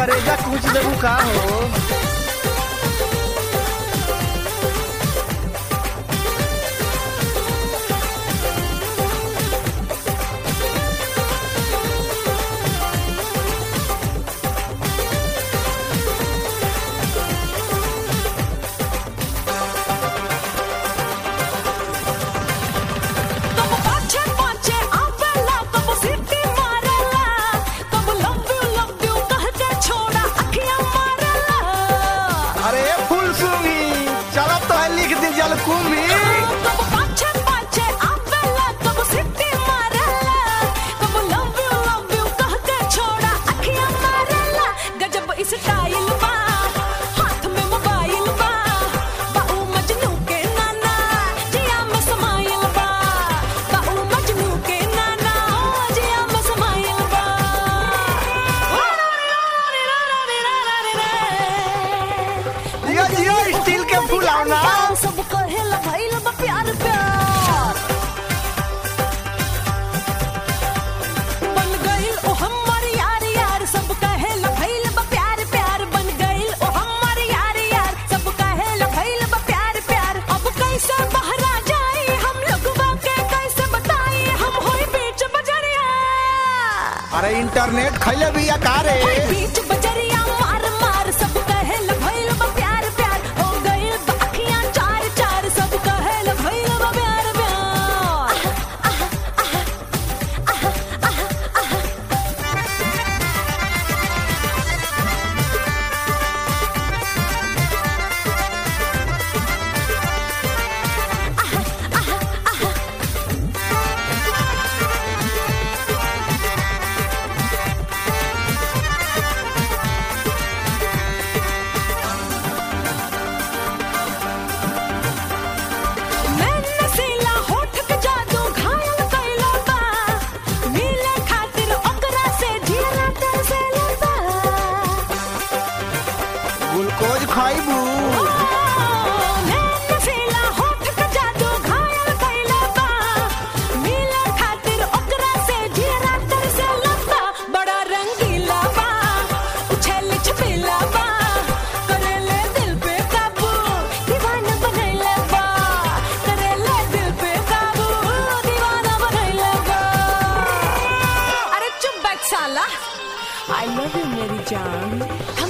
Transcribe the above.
करेजा कुछ देबू का हो कब पाछे पाछे आवेला कब सीटी मारेला कब लव यू लव यू कह के छोड़ा अखियां मारेला अरे फुल सूंगी चलो तो है लिख दी जल कुंभी कब पाछे पाछे आवेला कब सीटी मारेला कब लव यू लव यू कह के छोड़ा अखियां मारेला गजब स्टाइल बा हाथ में मोबाइल बा बाऊ मजनू के नाना जिया में समाइल बा बाऊ मजनू के नाना जिया में समाइल बा जियो जियो स्टील के फुलावना सब कहेला भइल बा प्यार प्यार बन गइल ओ हमार यार यार सब कहेला भइल बा प्यार प्यार बन गइल ओ हमार यार यार सब कहेला भइल बा प्यार प्यार अब कैसे बहरा जाई हम लोगवा के कैसे बताई हम होई बीच बजरिया अरे इंटरनेट खैले भी रे होई बीच बजरिया मार मार सब कहेला भइल बा प्यार प्यार हो गइल बा अखियां चार चार सब कहेला भइल बा प्यार प्यार मैं नसीला होठ के जादू घायल कइला बा मिले खातिर ओकरा से जीरा तरसेला बा ग्लूकोज खाइबू मैं नसीला होठ के जादू घायल कइला बा मिले खातिर ओकरा से जीरा तरसेला बा बड़ा रंगीला बा उछल छपेला बा करेले दिल पे काबू दीवाना बनैला बा करेले दिल पे काबू दीवाना बनैला बा अरे चुप बैठ साला आई लव यू मेरी जान